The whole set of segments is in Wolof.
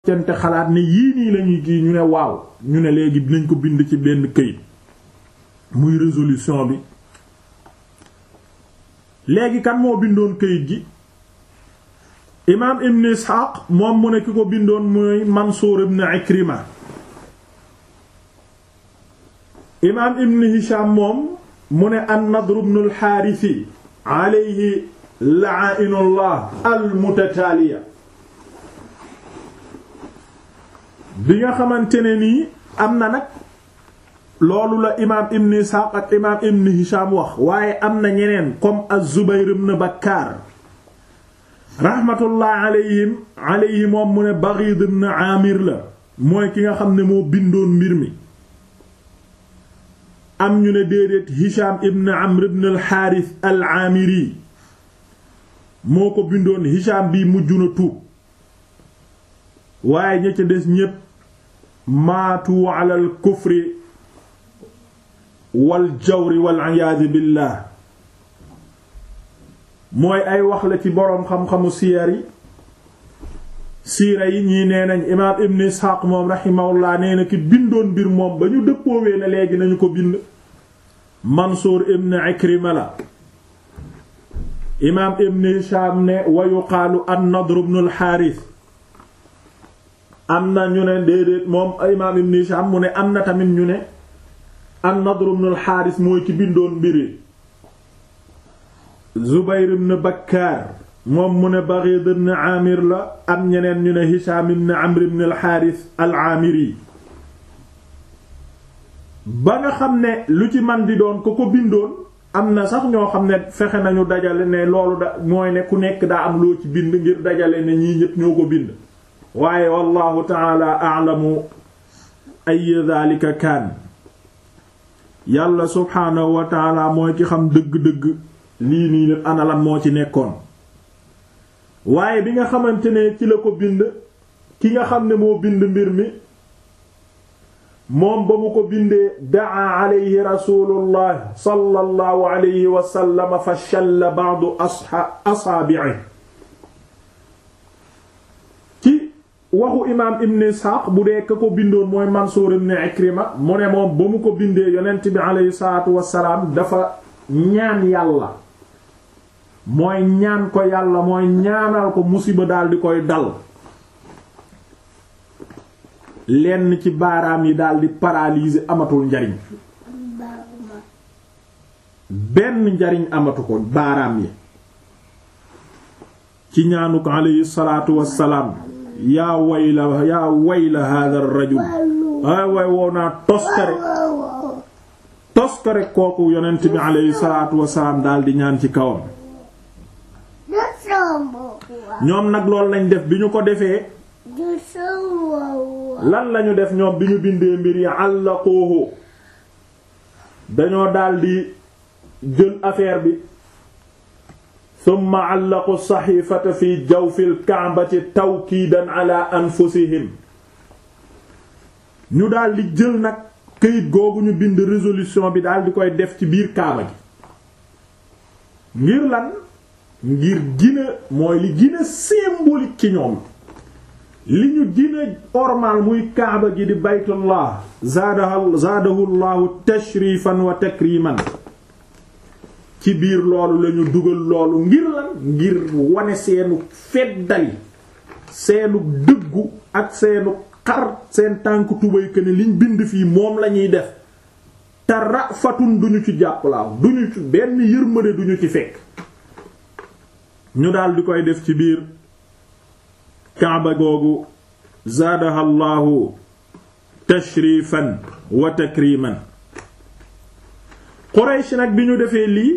cente xalaat ne yii nii lañuy kii ñu ne waaw ñu ne léegi dinañ ko bind ci benn këyit muy résolution bi léegi kan moo bindoon këyit gi imaam ibn isxaaq moom mu ne ki ko bindoon muy mansuur ibn ikrima imaam ibn hisham moom mu ne an nadr ibn al xaarisi alayhi la'inullah al mutataaliya bi nga xamante ne nii am na nag loolu la imaam ibn isxaaq ak imaam ibn hisham wax waaye am na ñeneen comme az-zubayr ibn bakkaar rahmatullah alayhim alayhi moom mu ne baghid ibn amir la mooy ki nga xam ne moo bindoon mbir mi am ñu ne déedéet hisham ibn amr ibn al-harith al-amiri moo ko bindoon hisham bi mujj na tuub waaye ña ca des ñépp maatu ala al kufri wal jawri wal iyaadu billah mooy ay wax la ci boroom xam-xamu siyar yi siira yi ñii nee nañ imaam ibn isxaaq moom raximahullah nee na ki bindoon mbir moom ba ñu dëppoowee ne léegi nañu ko bind mansuur ibn ikrima la imaam ibn hisham ne wa yuqaalu an nadr ibn al xaaris am na ñu ne déedéet moom imaam ibn hisham mu ne am na tamit ñu ne an nadr ibn al xaaris mooy ki bindoon mbiri Zubayr ibn Bakkaar moom mu ne Baghid ibn Amir la am ñeneen ñu ne Hisham ibn Amr ibn al-Harith al-Amiri ba nga xam ne lu ci man di doon ko ko bindoon am na sax ñoo xam ne fexe nañu dajale ne loolu da mooy ne ku nekk daa am loo ci bind ngir dajale ne ñii ñépp ñoo ko bind waaye wallahu ta'ala a'lamu ay dhalika kaan yàlla subhaanahu wa ta'ala mooy ki xam dëgg-dëgg lii nii lépp analam moo ci nekkoon waaye bi nga xamante ne ci la ko bind ki nga xam ne moo bind mbir mi moom ba mu ko bindee daa alayhi rasulullah sallallahu alayhi wa sallam fa shalla ba'du asaabi'i ci waxu imaam ibn isxaaq bu dee ka ko bindoon mooy mansuur ibn ikrima mu ne moom ba mu ko bindee yonent bi alayhi salaatu wassalaam dafa ñaan yàlla mooy ñaan ko yàlla mooy ñaanal ko musiba daal di koy dal lenn ci baaraam yi daal di paralyser amatul njariñ benn njariñ amatu ko baaraam yi ci ñaanu ko alayhi salaatu wassalaam yaa wayla yaa wayla hadha ar-rajul ay way wow naa toskare toskare kooku yonent bi alayhi salaatu wassalaam daal di ñaan ci kawam ñoom nag loolu lañ def bi ñu ko defee lan lañu def ñoom bi ñu bindee mbir yi àllaquuhu dañoo daldi jël affaire bi summa àllaqu saxiifata fi jawfil ka'bati tawkiidan ala anfusihim ñu daldi jël nag këyit googu ñu bind résolution bi daldi koy def ci biir kaaba gi ngir lan ngir gina mooy li gina symbolique ci ñoom li ñu gina ormal muy kaaba gi di baytullah zaadahu zaadahu llahu tashrifan wa takriman ci biir loolu lañu dugal loolu ngir lan ngir wane seenu feddali seenu dëggu ak seenu xar seen tànk tubay que ne liñ bind fii moom lañuy def te rafatun duñu ci jàppalaaw duñu ci benn yërmande duñu ci fekk ñu daal di koy def ci biir kaaba googu zaadaha llahu tashrifan wa takriman Quraysh nag bi ñu defee lii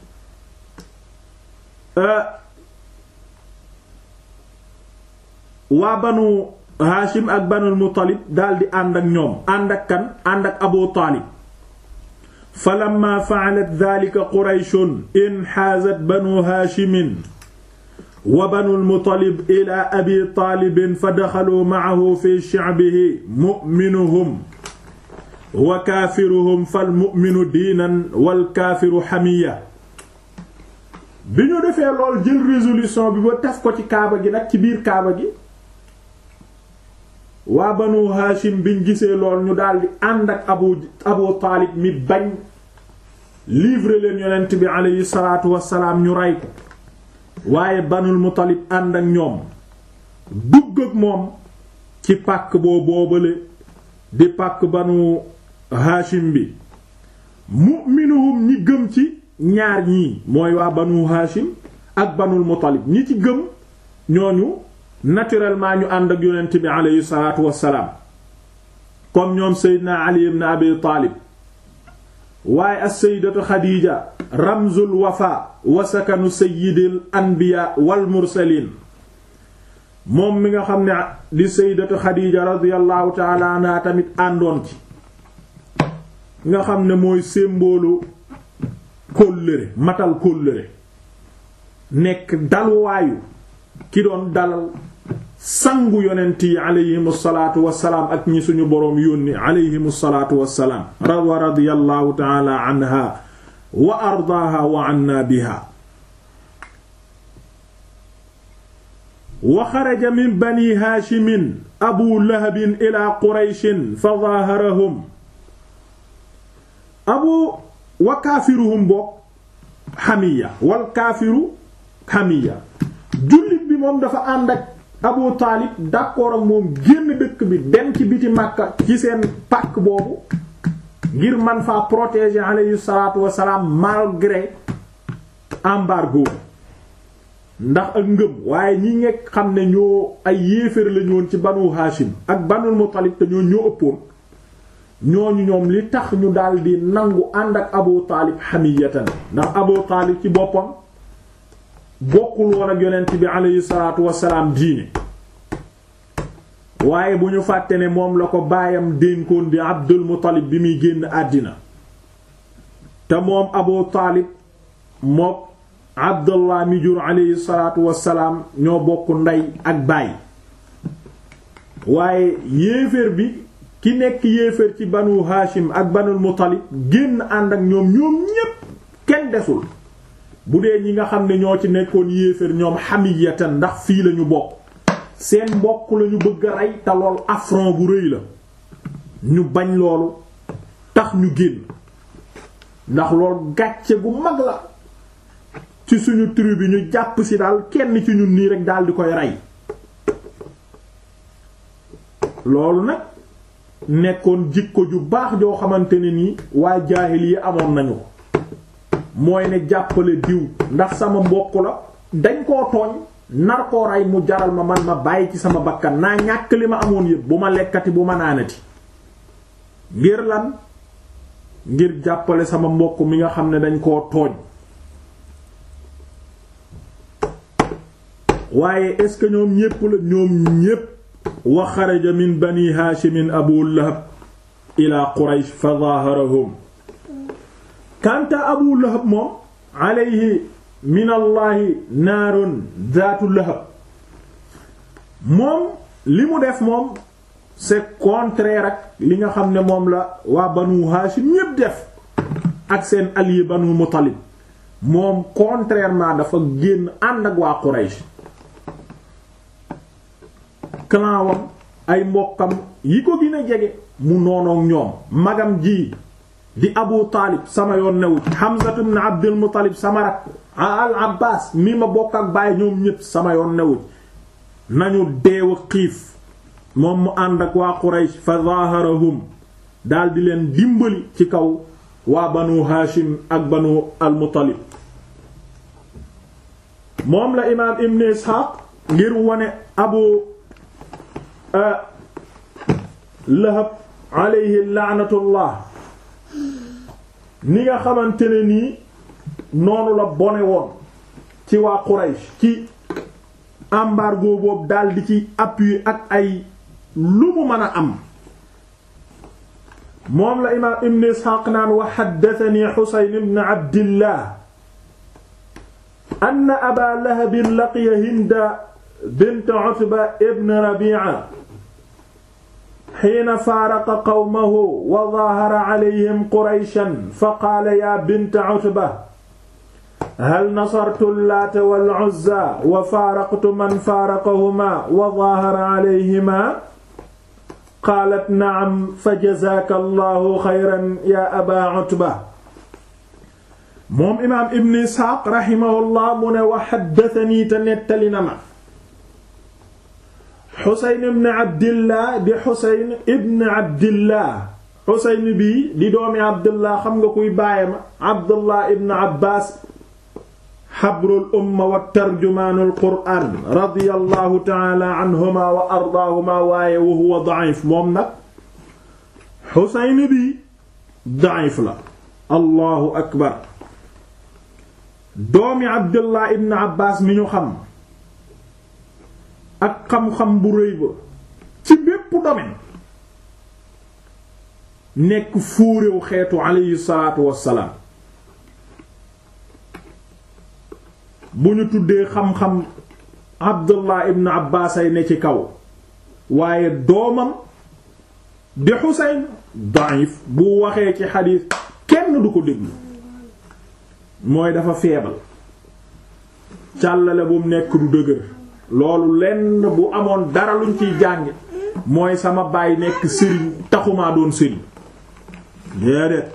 waa banu Haashim ak banul Muttalib daldi ànd ak ñoom ànd ak kan ànd ak Abu Taalib falamma fa'alat dhaalika Qurayshun inhaazat banu Haashimin wa banul Muttalib ila Abi Taalib fa daxaluu ma'ahu fi shi'bihi mu'minuhum wa kaafiruhum fal mu'minu diinan wal kaafiru hamiya bi ñu defee lool jël résolution bi ba taf ko ci kaaba gi nag ci biir kaaba gi waa banu haashim biñ gisee lool ñu daldi ànd ak abu abu taalib mi bañ livrer leen yonent bi aleyhi salaatu wassalaam ñu rey ko waaye banul muttalib ànd ak ñoom dugg ak moom ci pàkk boo boobale di pàkk banu haashim bi mu'minuhum ñi gëm ci ñaar ñii mooy waa banu haashim ak banul muttalib ñi ci gëm ñooñu naturellement ñu ànd ak yonent bi aleyhi salaatu wassalaam comme ñoom seydina ali ibn abi taalib waaye as-sayyidatu xadiija ramzul wafa wa sakanu sayyidil anbiya wal mursaliin moom mi nga xam ne di sayyidatu xadiija radiyallahu taala anha tamit àndoon ci nga xam ne mooy symbole kóllëre matal kóllëre nekk dalwaayu ki doon dalal sangu yonent yi aleyhim salaatu wassalaam ak ñi suñu boroom yónni aleyhim salaatu wassalaam wa radiyallahu taala anha wa ardaaha wa anna biha wa xaraja min bani haashimin abu lahabin ila qurayshin fa zaaharahum abu wa kaafiruhum boog xamiya wal kaafiru xamiya jullit bi moom dafa ànd ak abu taalib d'accord ak moom génn dëkk bi dem ci biti màkka ci seen pàkk boobu ngir man faa protéger alayhi salaatu wassalaam malgré embargo ndax ak ngëm waaye ñi ngekk xam ne ñoo ay yéeféer lañu woon ci banu haashim ak banul muttalib te ñoo ñoo ëppoon ñooñu ñoom li tax ñu daldi nangu ànd ak abu taalib hamiyatan ndax abu taalib ci boppam bokkul woon ak yonent bi aleyhi salaatu wasalaam diine waaye bu ñu fàtte ne moom la ko baayam dénkoon di abdul muttalib bi muy génn àddina te moom abu taalib mook abdullah mi jur aleyhi salaatu wasalaam ñoo bokk ndey ak baay waaye yéeféer bi ki nekk yéeféer ci banu haashim ak banul muttalib génn ànd ak ñoom ñoom ñépp kenn desul bu dee ñi nga xam ne ñoo ci nekkoon yéeféer ñoom hamiyatan ndax fii lañu bokk seen mbokk lañu bëgg a rey te lool affront bu rëy la ñu bañ loolu tax ñu génn ndax lool gàcce gu mag la ci suñu tribu bi ñu jàpp ci daal kenn ci ñun nii rek daal di koy rey loolu nag nekkoon jikko ju baax joo xamante ne nii waa jaahil yi amoon nañu ko mooy ne jàppale diw ndax sama mbokk la dañ koo tooñ nar koo rey mu jaral ma man ma bàyyi ci sama bakkan naa ñàkk li ma amoon yépp bu ma lekkati bu ma naanati ngir lan ngir jàppale sama mbokk mi nga xam ne dañ koo tooñ waaye est-ce que ñoom ñépp la ñoom ñépp wa xaraja min bani haashimin abu lahab ila quraysh fa zaharahum kanta abu lahab moom alayhi min allahi naarun zaatu lahab moom li mu def moom c'est contraire ak li nga xam ne moom la waa banu haashim ñépp def ak seen allié banu muttalib moom contrairement dafa génn ànd ak waa quraysh clan wam ay mbokkam yi ko gën a jege mu noonoog ñoom magam ji di abu taalib sama yoon newu ci hamzatu ibn abdul muttalib sama rak al abbas mi ma bokk ak baay ñoom ñépp sama yoon newu ci nañu deew a xiif moom mu ànd ak waa quraysh fa zaharahum daldi leen dimbali ci kaw waa banu haashim ak banu al muttalib moom la imaam ibn ishaq ngir wone abu lahab alayhi laanatullah ni nga xamante ne nii noonu la bone woon ci waa Quraysh ci embargo boobu daldi ci appui ak ay lu mu mën a am moom la imaam ibn Isxaaq naan wa haddathani Husayn ibn Abdillah anna Aba Lahab laqiya Hinda bint Utba ibn Rabi'a xiina faaraqa qawmahu wa zaahara calayhim qurayshan faqaala yaa binta cutba hal nasartu llaata wal cuzza wa faaraqtu man faaraqahumaa wa zaahara calayhimaa qaalat na'am fa jazaaka allahu xayran ya aba utba moom imaam ibn isxaaq raximahullah mu ne wa xaddatanii te nettali na ma xuseyn ibn abdillah di xuseyn ibn abdillah xuseyn bii di doomi abdillah xam nga kuy baayam abdullah ibn abbaas xabrul umma wa tarjumaanul qur'aan radiyallahu ta'ala anhuma wa ardaahuma waaye wa huwa da'if moom nag xuseyn bii da'if la allahu akbar doomi abdullah ibn abbas mi ñu xam ak xam-xam bu rëy ba ci bépp domaine nekk fóoréew xeetu aleyhi salaatu wassalaam bu ñu tuddee xam-xam abdullah ibn abbas ay ne ci kaw waaye doomam di xuseyn daif bu waxee ci xadiis kenn du ko déglu mooy dafa feebal càllale bu mu nekk du dëgër loolu lenn bu amoon dara luñ ciy jànge mooy sama baay nekk sëriñ taxumaa doon sëriñ déedéet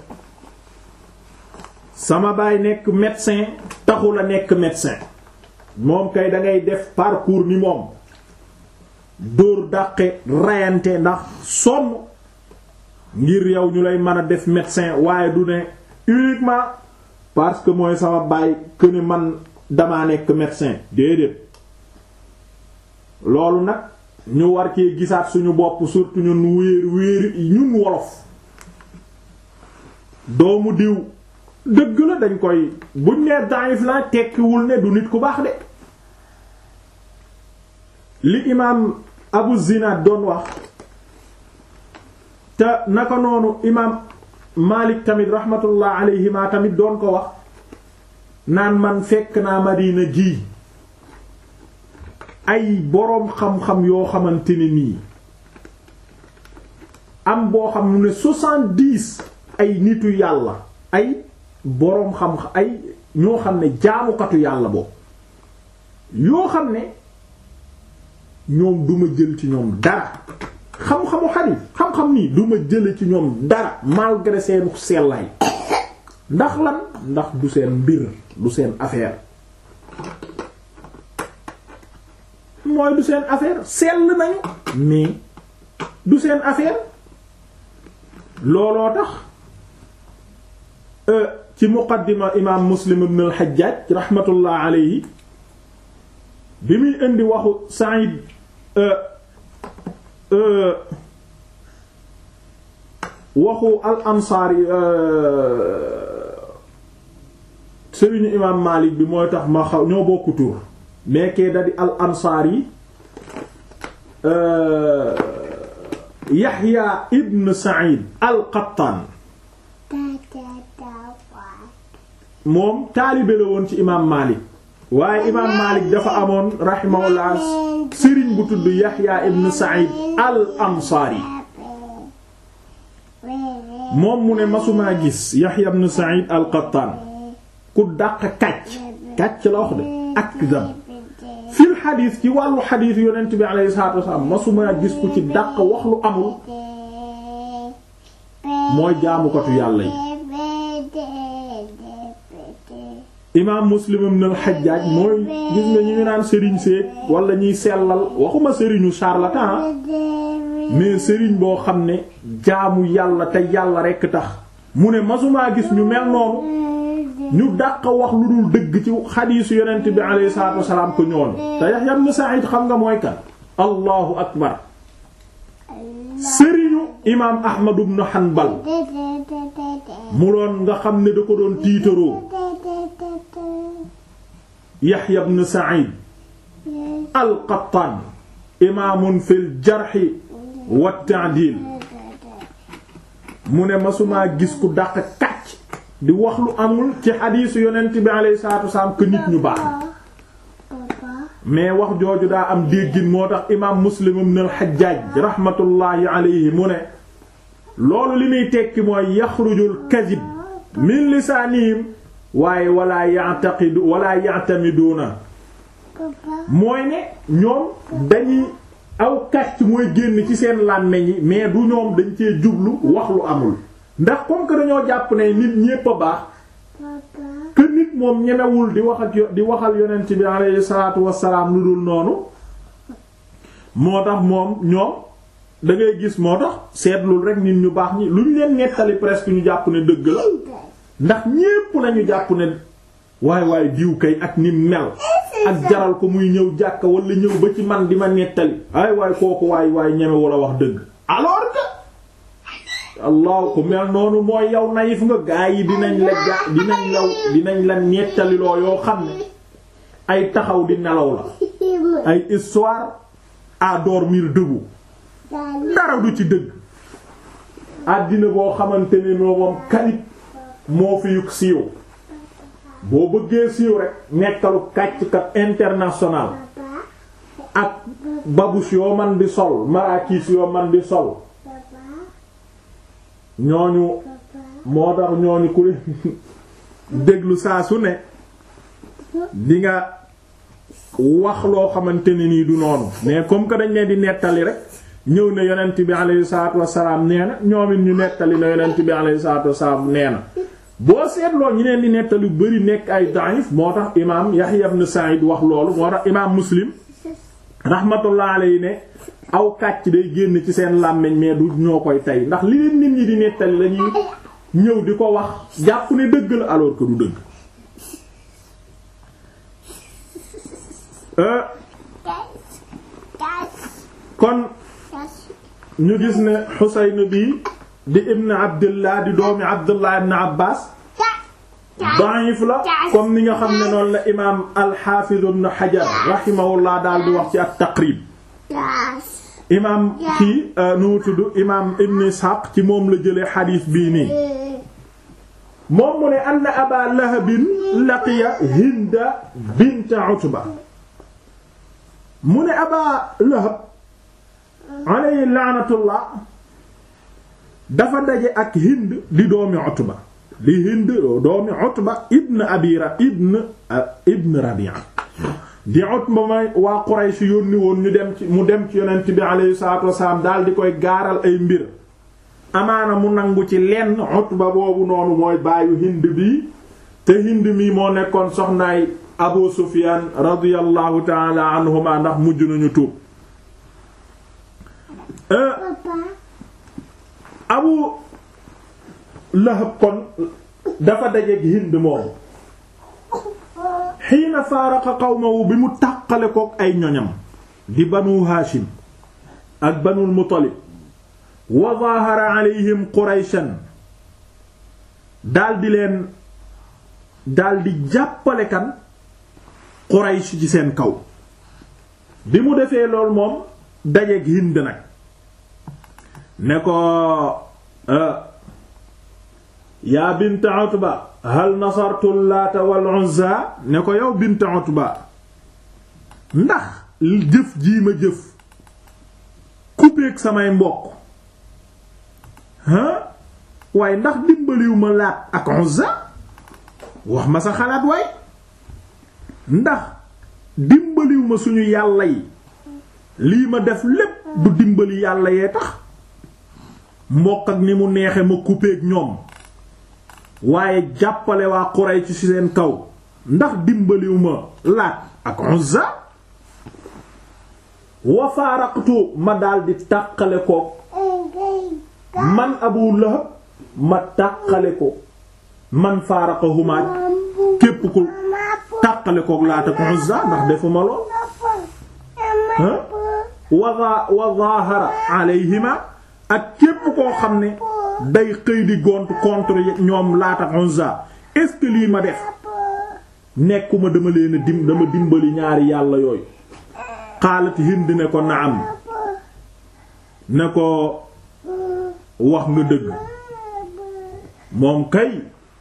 sama baay nekk médecin taxu la nekk médecin moom kay dangay def parcours ni moom dóor dàqe rayante ndax sonn ngir yow ñu lay mën a def médecin waaye du ne uniquement parce que mooy sama baay que ne man damaa nekk médecin déedéet loolu nag ñu war cee gisaat suñu bopp surtout ñun wéer wéer ñun wolof doomu diw dëgg la dañ koy buñ nee daif la tekkiwul ne du nit ku baax de li imaam Abu Zinad doon wax te naka noonu imaam Malik tamit rahmatullah alayhima tamit doon ko wax naan man fekk naa Madina gi ay boroom xam-xam yoo xamante ne nii am boo xam ne soixante-dix ay nitu yàlla ay boroom xam-xam ay ñoo xam ne jaamukatu yàlla boobu yoo xam ne ñoom duma jël ci ñoom dara xam-xamu xadiis xam-xam nii duma jële ci ñoom dara malgré seenu sellaay ndax lan ndax du seen mbir du seen affaire mooy du seen affaire sell nañu mais du seen affaire looloo tax ci muqaddima imaam muslim ibn al-Hajjaj rahmatullah alayhi bi muy indi waxu Sa'id waxu al ansaari sëriñu imaam Maalik bi mooy tax ma xaw ñoo bokku tur mais kee da di al ansaari Yaxya ibn Sa'id al Qattaan moom taalibe la woon ci imaam Maalik waaye imaam Maalik dafa amoon rahimahullah sëriñ bu tudd Yaxya ibn Sa'id al Ansaari moom mu ne masumaa gis Yaxya ibn Sa'id al Qattaan ku dàq kàcc kàcc la wax de akdab fil xadiis ci wàllu xadiis yonent bi alayhi salaatu wasalaam masumaa gis ku ci dàq wax lu amul mooy jaamukatu yàlla yi imaam muslim ibn al-Hajjaj mooy gis nga ñu ngi naan sëriñ seek wala ñuy sellal waxuma sëriñu charlatan mais sëriñ boo xam ne jaamu yàlla te yàlla rekk tax mu ne masumaa gis ñu mel noonu ñu dàq wax lu dul dëgg ci xadiisu yonent bi alayhi salaatu wasalaam ko ñoonu te Yahya ibn Sa'id xam nga mooy kan allahu akbar sëriñu imaam Ahmad ibn Hanbal mu doon nga xam ne da ko doon tiitaroo Yahya ibn Sa'id al-Qattan imaamun fil jarhi wa ta'dil mu ne masumaa gis ku dàq kàcc di wax lu amul ci xadiisu yonent bi alayhi salaatu wasalaam que nit ñu baax mais wax jooju daa am déggin moo tax imaam Muslim ibn al-Hajjaj rahmatullahi alayhi mu ne loolu li muy tekki mooy yaxrujul kadib min lisaanihim waaye wala ya'taqidu wala ya'tamiduuna mooy ne ñoom dañuy aw kàcc mooy génn ci seen làmmeñ yi mais du ñoom dañ cee jublu wax lu amul ndax comme que dañoo jàpp ne nit ñépp a baax que nit moom ñemewul di wax ak di waxal yonent bi alayhi salaatu wassalaam lu dul noonu moo tax moom ñoom da ngay gis moo tax seetlul rek nit ñu baax ñi lu ñu leen nettali presque ñu jàpp ne dëgg la ndax ñépp nañu jàpp ne waay waay diw kay ak ni mel ak jaral ko muy ñëw jàkka wala ñëw ba ci man di ma nettali ay waay kooku waay waay ñeme wala wax dëgg alors que allah ku mel noonu mooy yow nayif nga gaa yi dinañ la ja dinañ law dinañ la nettaliloo yoo xam ne ay taxaw di nelaw la ay histoire à dormir debout dara du ci dëgg àddina boo xamante ne noo moom kalit moo fi yug siiw boo bëggee siiw rek nekkalu kàcckat international ak babus yoo man di sol marakis yoo man di sol ñooñu moo tax ñooñu ku leen déglu saa su ne di nga wax loo xamante ne nii du noonu mais comme que dañ leen di nettali rek ñëw ne yonent bi alayhi salaatu wassalaam nee na ñoom it ñu nettali na yonent bi alayhi salaatu wassalaam nee na boo seetloo ñi leen di nettali bari nekk ay da'if moo tax imaam Yahya ibn Sa'id wax loolu moo tax imaam Muslim rahmatullah alayhi ne aw kàcc day génn ci seen làmmiñ mais du ñoo koy tey ndax li leen nit ñi di nettali lañuy ñëw di ko wax jàpp ne dëgg la alors que du dëgg kon ñu gis ne Xuseyn bi di ibn Abdullah di doomi Abdullah ibn Abbas da'if la comme ni nga xam ne noonu la imaam al-Hafiz ibn Hajar rahimahullah daal di wax ci at-Taqrib imaam kii nu mu tudd imaam Ibn Ishaq ci moom la jëlee xadiis bii nii moom mu ne anna Aba Lahabin laqiya Hinda bint Utba mu ne Aba Lahab alayhi la'natullah dafa daje ak Hind di doomi Utba di Hind doomi Utba ibn Abira ibn ibn Rabi'a di Utba may waa Quraysh yónni woon ñu dem ci mu dem ci yonent bi alayhi salaatu wasalaam daal di koy gaaral ay mbir amaana mu nangu ci lenn Utba boobu noonu mooy baayu Hind bi te Hind mi moo nekkoon soxnaay Abu Sufyaan radiyallahu ta'ala anhuma ndax mujj nañu tuub Abu Lahab kon dafa dajeek Hind moom xiina faaraqa qawmahu bi mu tàqale kook ay ñoñam di banu Haashim ak banul Muttalib wa zaahara alayhim Qurayshan daldi leen daldi jàppale kan Quraysh ci seen kaw bi mu defee lool moom dajeek Hind nag ne ko yaa bint Utba hal nasartu Laata wal Uzza ne ko yow bint Utba ndax jëf jii ma jëf coupeek samay mbokk ah waaye ndax dimbaliw ma Laat ak Uzza wax ma sa xalaat waay ndax dimbaliw ma suñu yàlla yi lii ma def lépp du dimbali yàlla yee tax mbokk ak ni mu neexe ma coupeek ñoom waaye jàppale waa Quraysh ci seen kaw ndax dimbaliw ma Laat ak Uzza wa faaraqtu ma daldi tàqale ko man Abu Lahab ma tàqale ko man faaraqahuma képp ku tàqale ko Laat ak Uzza ndax defuma lool wa wa zaahara alayhima ak képp koo xam ne day xëy di gont contre ñoom Laat ak Uzza est-ce que lii ma def nekkuma dama leen a dim dama dimbali ñaari yàlla yooyu xaalat Hind ne ko naam ne ko wax nga dëgg moom kay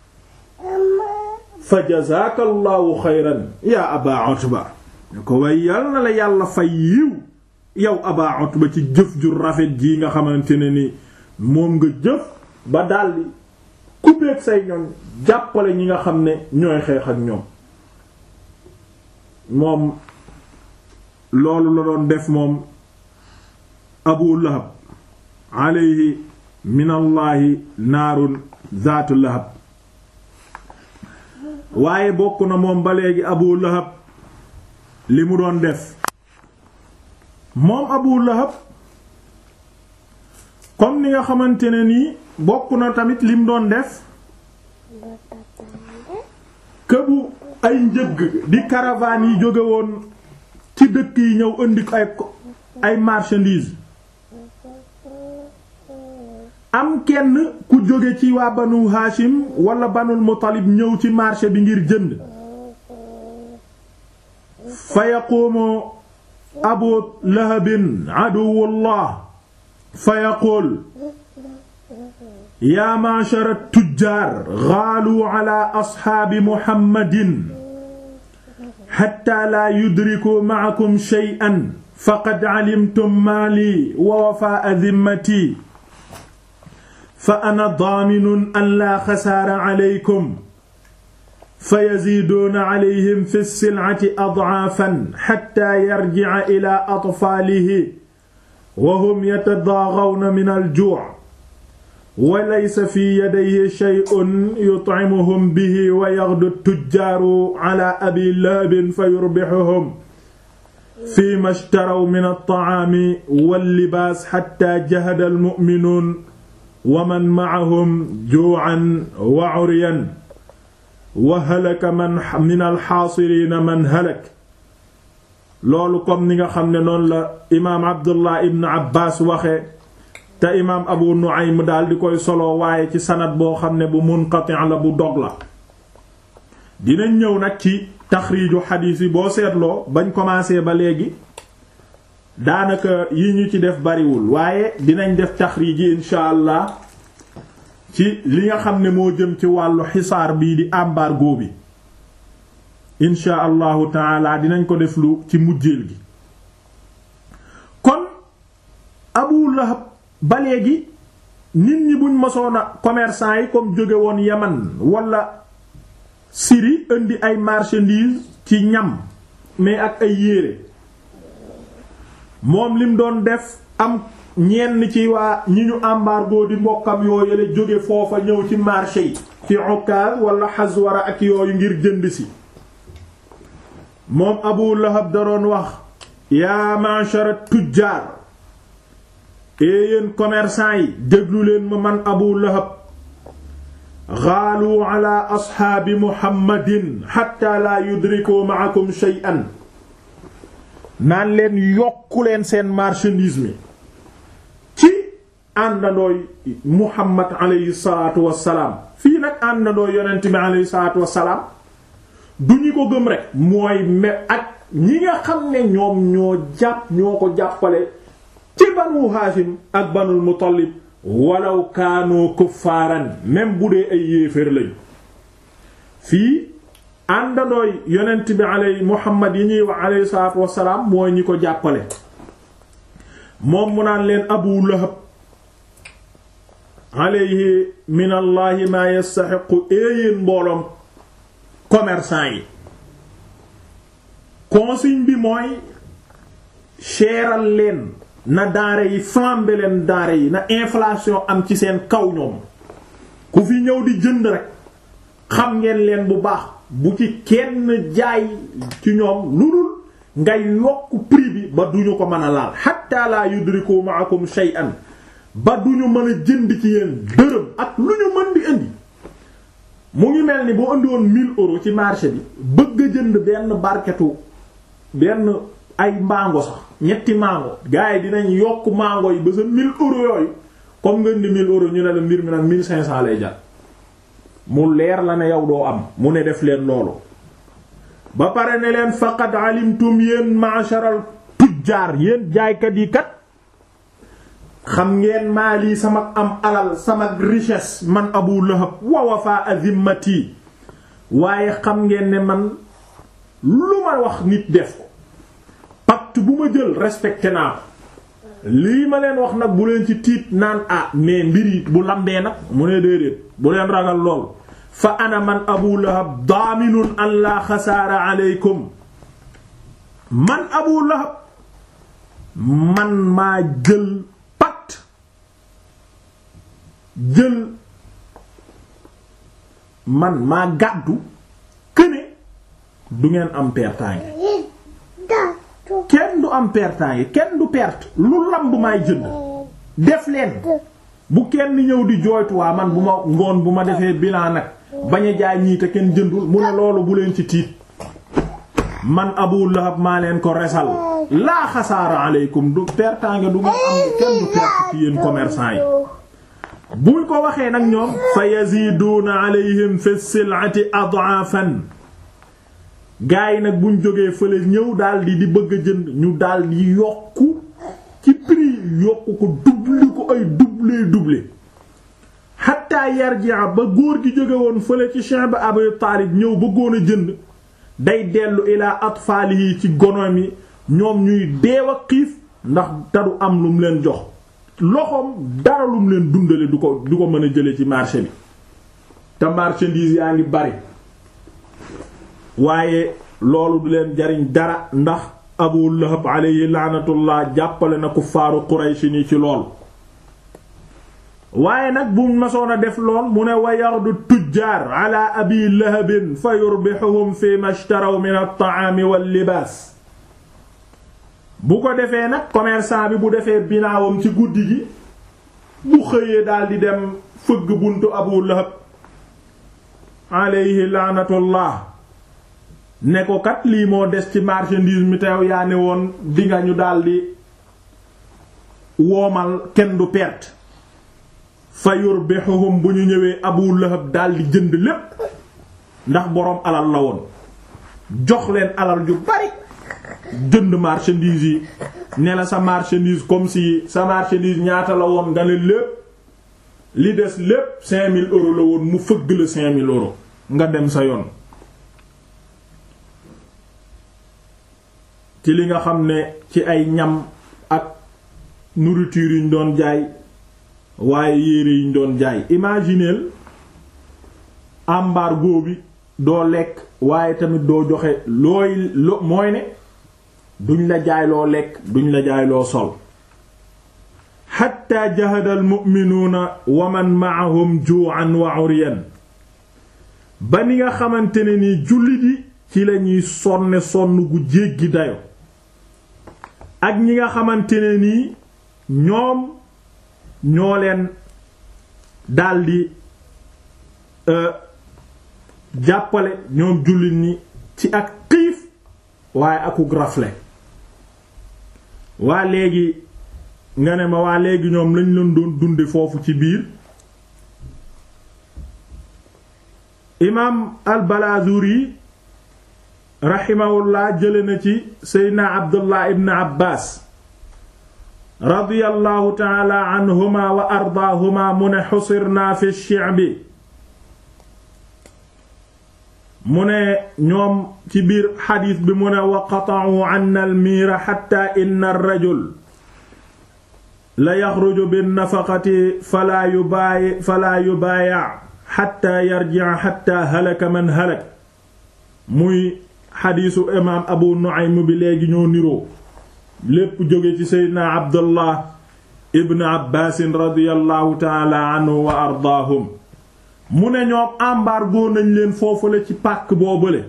fa jazaaka allahu xayran yaa aba Utba ne ko way yal na la yàlla fay yiw yow aba Utba ci jëf ju rafet jii nga xamante ne ni moom nga jëf ba daldi couper say ñoom jàppale ñi nga xam ne ñooy xeex ak ñoom moom loolu la doon def moom abu lahab alayhi min allahi naarun zaatu lahab waaye bokk na moom ba léegi abu lahab li mu doon def moom abu lahab comme ni nga xamante ne nii bokk na tamit lim doon def këbu ay njëgg di caravane yi jóge woon ci dëkk yi ñëw indi ay ay marchandises am kenn ku jóge ci waa banu Hashim wala banul Muttalib ñëw ci marché bi ngir jënd fa yaquumu abu lahabin aduwullah fa yaquul yaa ma'shara tujjaar gaalu ala asxaabi muhammadin xatta laa yudriku ma'akum shay'an faqad calimtum maali wa wafaa'a dimmati fa ana daaminun an laa xasaara calaykum fa yaziiduuna calayhim fi silcati adcaafan xatta yarjica ilaa atfaalihi wa hum yatadaagawna min aljuuc wa laysa fi yadayhi shay'un yutcimuhum bihi wa yaxdu tujjaaru calaa abi lahabin fa yurbixuhum fiima ishtaraw min altacaami wallibaas xatta jahada almu'minuun wa man macahum juucan wa curyan wa halaka man min alxaasiriina man halak loolu comme ni nga xam ne noonu la imaam abdullah ibn abbas waxe te imaam abu nu'aym daal di koy solo waaye ci sanad boo xam ne bu munqati' la bu dog la dinañ ñëw nag ci taxriiju xadiis yi boo seetloo bañ commencé ba léegi daanaka yi ñu ci def bariwul waaye dinañ def taxriij yi insha allah ci li nga xam ne moo jëm ci wàllu xisaar bii di embargo bi insha allahu taala dinañ ko def lu ci mujjeel gi kon abu lahab ba léegi nit ñi buñ mosoona commerçant yi comme jóge woon yaman wala Syrie indi ay marchandises ci ñam mais ak ay yére moom lim doon def am ñenn ci waa ñi ñu embargo di mbokkam yooyu la jóge foofa ñëw ci marché yi ci Ukaz wala Hazwara ak yooyu ngir jënd si moom Abu Lahab da doon wax yaa ma'shara tujjaar ee yéen commerçant yi déglu leen ma man Abu Lahab xaalu ala asxaabi Muhammadin hatta la yudriku ma'akum shay'an naan leen yokku leen seen marchandise mi ci àndandooy Muhammad alayhi salaatu wassalaam fii nag àndandooy yonent bi alayhi salaatu wassalaam du ñu ko gëm rek mooy me ak ñi nga xam ne ñoom ñoo jàpp ñoo ko jàppale ci banu Haashim ak banul Muttalib walaw kaanu kuffaaran même bu dee ay yéeféer lañu fii àndandooy yonent bi aley Muhammad yi ñuy wax aleyhi salaatu wassalaam mooy ñi ko jàppale moom mu naan leen Abu Lahab aleyhi min allahi maa yastaxiqu éeyéen mbooloom commerçant yi consigne bi mooy seeral leen na denrée yi flamber leen denrée yi na inflation am ci seen kaw ñoom ku fi ñëw di jënd rek xam ngeen leen bu baax bu ci kenn jaay ci ñoom lu dul ngay yokk prix bi ba duñu ko mën a laal hatta la yudriku ma'akum shay'an ba duñu mën a jënd ci yéen dërëm ak lu ñu mën di indi mu ngi mel ni boo indi woon 1000 euros ci marché bi bëgg a jënd benn barketu benn ay mango sax ñetti mango gars yi dinañ yokk mango yi ba sa 1000 euros yooyu comme nga indi 1000 euros ñu ne la mbir mi nag 1500 lay jar mu leer la ne yow doo am mu ne def leen loolu ba pare ne leen faqad alimtum yéen ma'sharal tujjaar yéen jaaykat yi kat xam ngeen maa lii sama am alal sama richesse man Abu Lahab wa wafa azimmati waaye xam ngeen ne man lu ma wax nit def ko pacte bu ma jël respecté naa ko lii ma leen wax nag bu leen ci tiit naan ah mais mbir yi bu lambee nag mu ne déedéet bu leen ragal lool fa ana man Abu Lahab daaminun an la xasaara aleykum man Abu Lahab man maa jël pat jël man maa gàddu këne du ngeen am pertaange kenn du am pertaange kenn du perte lu lamb maay jënd def leen bu kenn ñëw di jooytu waa man bu ma ngoon bu ma defee bilan nag bañ a jaay ñii te kenn jëndul mu ne loolu bu leen ci tiit man Abu Lahab maa leen ko resal laa xasaara aleykum du pertaange du ngeen am kenn du perte ci yéen commerçant yi buñ ko waxee nag ñoom fa yaziduuna alayhim fi sil'ati ad'afan gaa yi nag buñ jógee fële ñëw daldi di bëgg a jënd ñu daldi yokku ci prix yokku ko double ko ay double double hatta yarji'a ba góor gi jóge woon fële ci Cheikh Abi Taalib ñëw bëggoon a jënd day dellu ilaa atfaalihi ci gonoom yi ñoom ñuy deew a xiif ndax taru am lu mu leen jox loxoom dara lu mu leen dundale du ko du ko mën a jële ci marché bi te marchandise yaa ngi bari waaye loolu du leen jariñ dara ndax Abu Lahab alayhi laanatullah jàppale na kuffaaru Quraysh ni ci lool waaye nag bu masoon a def lool mu ne wa yardu tujjaar ala abi lahabin fa yurbihuhum fi mashtaraw min at-ta'ami wal libaas bu ko defee nag commerçant bi bu defee binaawam ci guddi gi bu xëyee daal di dem fëgg buntu Abu Lahab alayhi laanatullah ne ko kat lii moo des ci marchandise mi teew yaa ne woon dinga ñu daldi woomal kenn du perte fa yurbihuhum bu ñu ñëwee Abu Lahab daldi jënd lépp ndax boroom alal la woon jox leen alal ju bari jënd marchandise yi ne la sa marchandise comme si sa marchandise ñaata la woon nga ne lépp li des lépp cinq mille euros la woon mu fëgg la cinq mille euros nga dem sa yoon ci li nga xam ne ci ay ñam ak nourriture yuñ doon jaay waaye yére yiñ doon jaay imagineel embargo bi doo lekk waaye tamit doo joxe looy lo mooy ne duñ la jaay loo lekk duñ la jaay loo sol xatta jahada almu'minuuna wa man ma'ahum ju'an wa 'uryan ba ni nga xamante ne ni jullit yi ci lañuy sonne sonn gu jéggi dayo ak ñi nga xamante ne nii ñoom ñoo leen daldi jàppale ñoom jullit ñi ci ak xiif waaye akuk rafle waa léegi nga ne ma waa léegi ñoom lañ leen doon dunde foofu ci biir imaam al-Balazuri raximahullah jële na ci seydna Abdullah ibn Abbas radiyallahu taala anhuma wa ardaahuma mu ne xusirna fi shi'bi mu ne ñoom ci biir xadiis bi mu ne wa qata'u 'anna al-miira xatta inna ar-rajul la yaxruju bin-nafaqati falaa yubaayi falaa yubaayi' xatta yarji'a xatta halaka man halak muy xadiisu imaam Abu Nu'aym bi léegi ñoo niroo lépp jóge ci seydna abdullah ibn abbaasin radiallahu taala anhu wa ardaahum mu ne ñoom embargo nañ leen foofu la ci pàkk boobale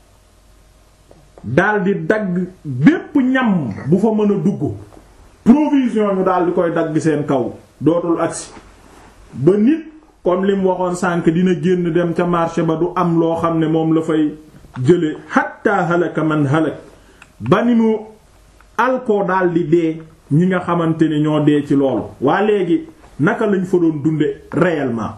daldi dagg bépp ñam bu fa mën a dugg provision ñu daldi koy dagg seen kaw dootul agsi ba nit comme lim waxoon sànk dina génn dem ca marché ba du am loo xam ne moom la fay jële hatta halaka man halak ba ni mu alkoo daldi dee ñi nga xamante ni ñoo dee ci loolu waa léegi naka lañ fa doon dunde réellement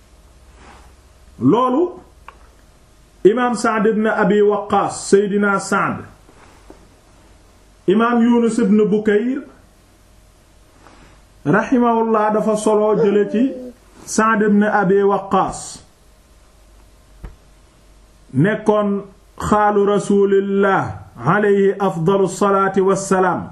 loolu imaam Sa'd ibn Abi Waqqaas Seydina Sa'd imaam Yunus ibn Bukayr raximahullah dafa solo jële ci Sa'd ibn Abi Waqqaas nekkoon xaalu rasulillah alayhi afdalu salaati wassalaam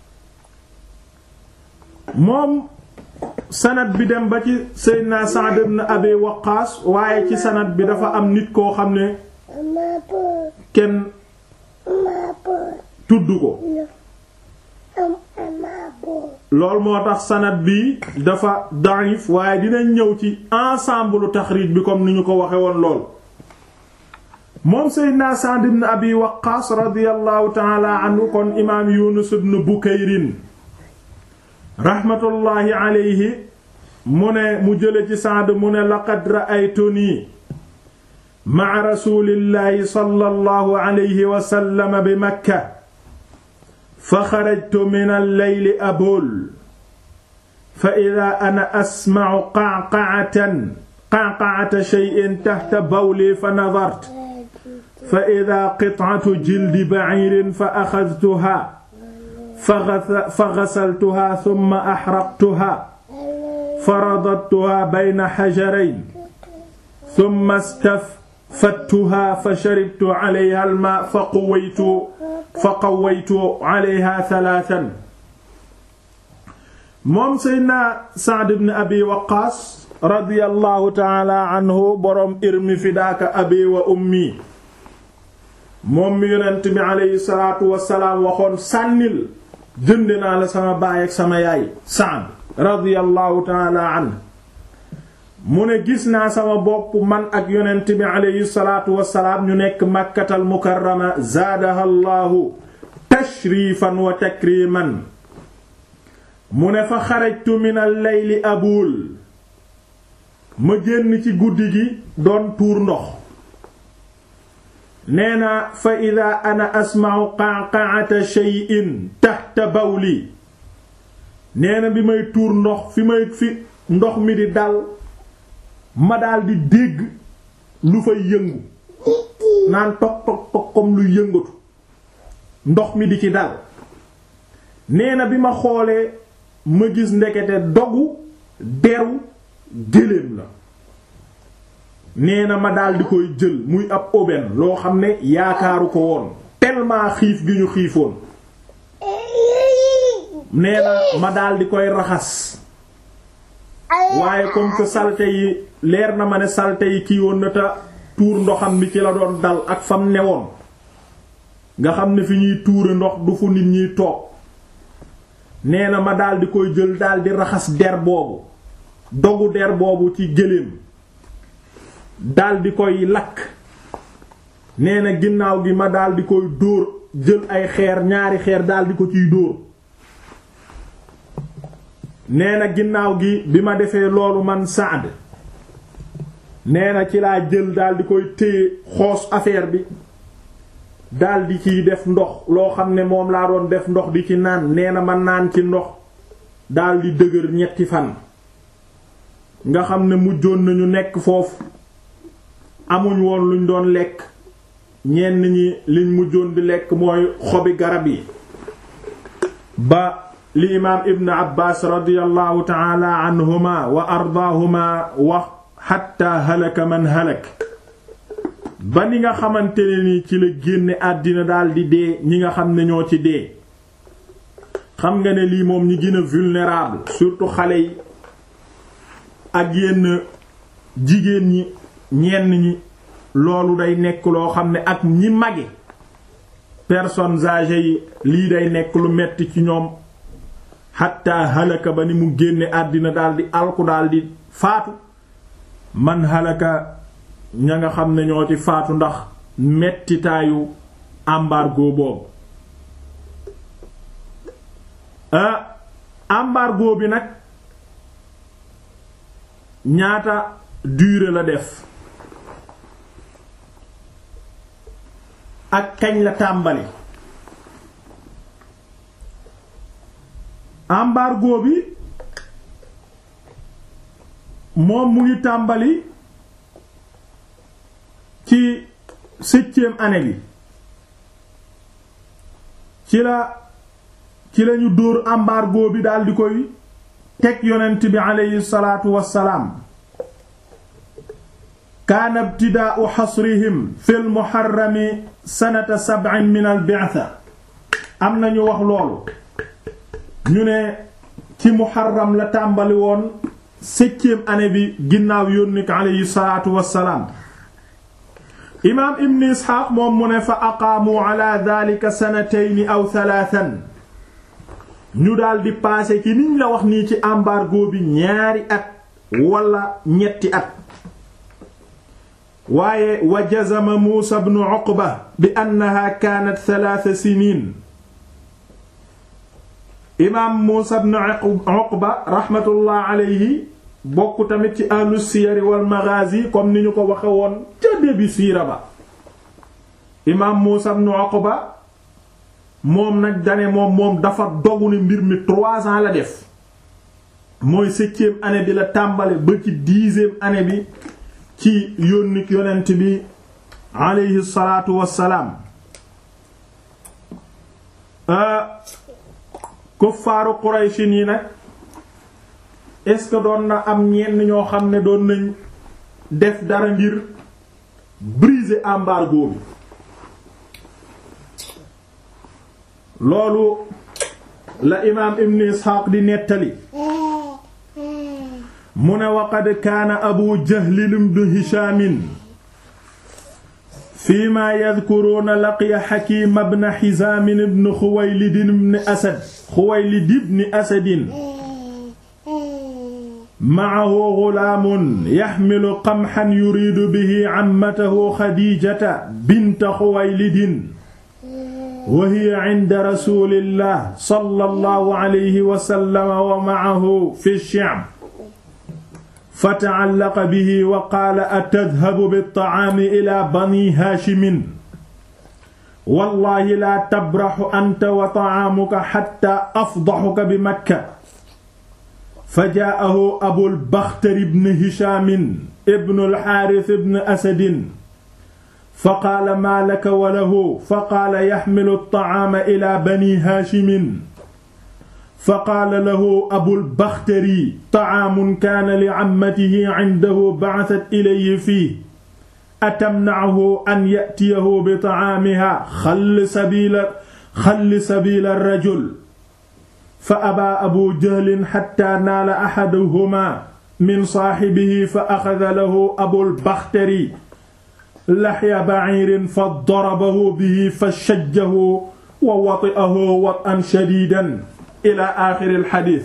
moom sanad bi dem ba ci Seydina Sa'd ibn Abi Waqqaas waaye ci sanad bi dafa am nit koo xam ne kenn tudd ko loolu moo tax sanad bi dafa da'if waaye dinañ ñëw ci ensemble taxriij bi comme ni ñu ko waxe woon lool moom seydna Sa'd ibn Abi Waqqaas radiyallahu ta'ala anhu kon imaam Yunus ibn Bukayrin rahmatullahi alayhi mu ne mu jële ci Sa'd mu ne laqad ra'aytuni ma'a rasulillahi sallallahu alayhi wa sallam bi Makka fa xarajtu min al-layli abul fa idaa ana asma'u qa'qa'atan qa'qa'ata shay'in tahta bawli fa nadartu fa idaa qit'atu jildi ba'iirin fa axadtuhaa fa ghasaltuhaa thumma ahraqtuhaa fa radadtuhaa bayna hajarayn thumma istafadtuhaa fa sharibtu 'alayhaa al-maa' fa qawwaytu fa qawwaytu 'alayhaa thalathan moom Seydina Sa'd ibn Abi Waqqaas radiyallahu ta'ala anhu boroom irmi fidaaka abi wa ummi moom mi yonent bi aleyhi salaatu wasalaam waxoon sànnil jënd naa la sama baay ak sama yaay Sa'd radiyallahu ta'ala anhu mu ne gis naa sama bopp man ak yonent bi aleyhi salaatu wasalaam ñu nekk Makkatal Mukarrama zaadaha Allahu tashrifan wa takriman mu ne fa xarajtu min al-layli abul ma génn ci guddi gi doon tuur ndox nee na fa ida ana asma'u qa'qa'ata shay'in tahta bawli nee na bi may tuur ndox fi may fi ndox mi di dal ma daal di dégg lu fay yëngu naan tog tog tog comme lu yëngatu ndox mi di ci dal nee na bi ma xoolee ma gis ndekete dogu deru géléem la nee na ma daal di koy jël muy ab aubaine loo xam ne yaakaaru ko woon tellement xiif gi ñu xiifoon nee na ma daal di koy raxas waaye comme que salte yi leer na ma ne salte yi kii woon na te tuur ndoxam bi ci la doon dal ak fam newoon nga xam ne fi ñuy tuure ndox du fu nit ñiy toog nee na ma daal di koy jël daal di raxas der boobu dogu der boobu ci gëléem daal di koy lakk nee na ginnaaw gi ma daal di koy dóor jël ay xeer ñaari xeer daal di ko ciy dóor nee na ginnaaw gi bi ma defee loolu man Saad nee na ci laa jël daal di koy téye xoos affaire bi daal di ciy def ndox loo xam ne moom laa doon def ndox di ci naan nee na ma naan ci ndox daal di dëgër ñetti fan nga xam ne mujjoon nañu nekk foofu amuñ woon luñ doon lekk ñenn ñi liñ mujjoon di lekk mooy xobi garab yi ba li imaam ibn abbas radiyallahu taala anhuma wa ardaahuma wax xatta halaka man halak ba ni nga xamante ne ni ci la génne àddina daldi dee ñi nga xam ne ñoo ci dee xam nga ne lii moom ñi gën a vulnérable surtout xale yi ak yenn jigéen ñi ñenn ñi loolu day nekk loo xam ne ak ñi mage personnes âgées yi lii day nekk lu metti ci ñoom xatta halaka ba ni mu génne àddina daldi alku daldi faatu man halaka ña nga xam ne ñoo ci faatu ndax mettitaayu embargo boobu ah embargo bi nag ñaata durée la def ak kañ la tàmbali embargo bi moom mu ngi tàmbali ci septième année bi ci la ci lañu dóor embargo bi daal di koy teg yonent bi aleyhi salaatu wassalaam kaana ibtidaa'u xasrihim fil muharrami sanata sab'in min al bi'tha am nañu wax loolu ñu ne ci muharram la tàmbali woon septième année bi ginnaaw yónni ko aleyhi salaatu wassalaam imaam ibn isxaaq moom mu ne fa aqaamu ala dhalika sanatayni aw thalathan ñu daldi paase ci niñ la wax nii ci embargo bi ñaari at wala ñetti at waaye wa jazama Muusa ibn Uqba bi annaha kaanat thalaatha siniin imaam Muusa ibn Uqba raxmatullah alayhi bokk tamit ci ahlu siyar wal maghaazi comme ni ñu ko waxe woon ca début siira ba imaam Muusa ibn Uqba moom nag dane moom moom dafa dogu ne mbir mi trois ans la def mooy septième année bi la tàmbale ba ci dixième année bi ci yónnik yonent bi aleyhi salaatu wassalaam kuffaaru Qurayshin yi nag est-ce que doon na am ñenn ñoo xam ne doon nañ def dara ngir briser embargo bi loolu la imaam ibn Isxaaq di nettali mu ne waqad kaana abu jahlin ibn hishaamin fii maa yadkuruuna laqiya xakiim ibn hizaam ibn xuwaylid ibn asad xuwaylid ibn asadin ma'ahu ghulaamun yaxmilu qamxan yuriidu bihi ammatahu xadiijata binta xuwaylidin wa hiya inda rasuulillah sallallahu alayhi wa sallam wa ma'ahu fi shi'b fata'allaqa bihi wa qaala atadhabu bit-ta'aami ilaa banii haashimin wallaahi laa tabraxu anta wa ta'aamuka hattaa afdaxuka bi makka fajaa'ahu abul bakhtari ibn hishaamin ibnul haaris ibn asadin faqaala maa laka wa lahu faqaala yaxmilu at-ta'aama ilaa banii haashimin faqaala lahu abul bakhtari ta'aamun kaana li ammatihi cindahu ba'asat ilayhi fiihi atamna'uhu an ya'tiyahu bi ta'aamihaa xalli sabiila xalli sabiila rajul fa abaa abu jahlin xattaa naala axaduhumaa min saaxibihi fa axada lahu abul bakhtari laxya ba'iirin fa darabahu bihi fa shajjahu wa wati'ahu wat'an shadiidan ila aaxiril xadiis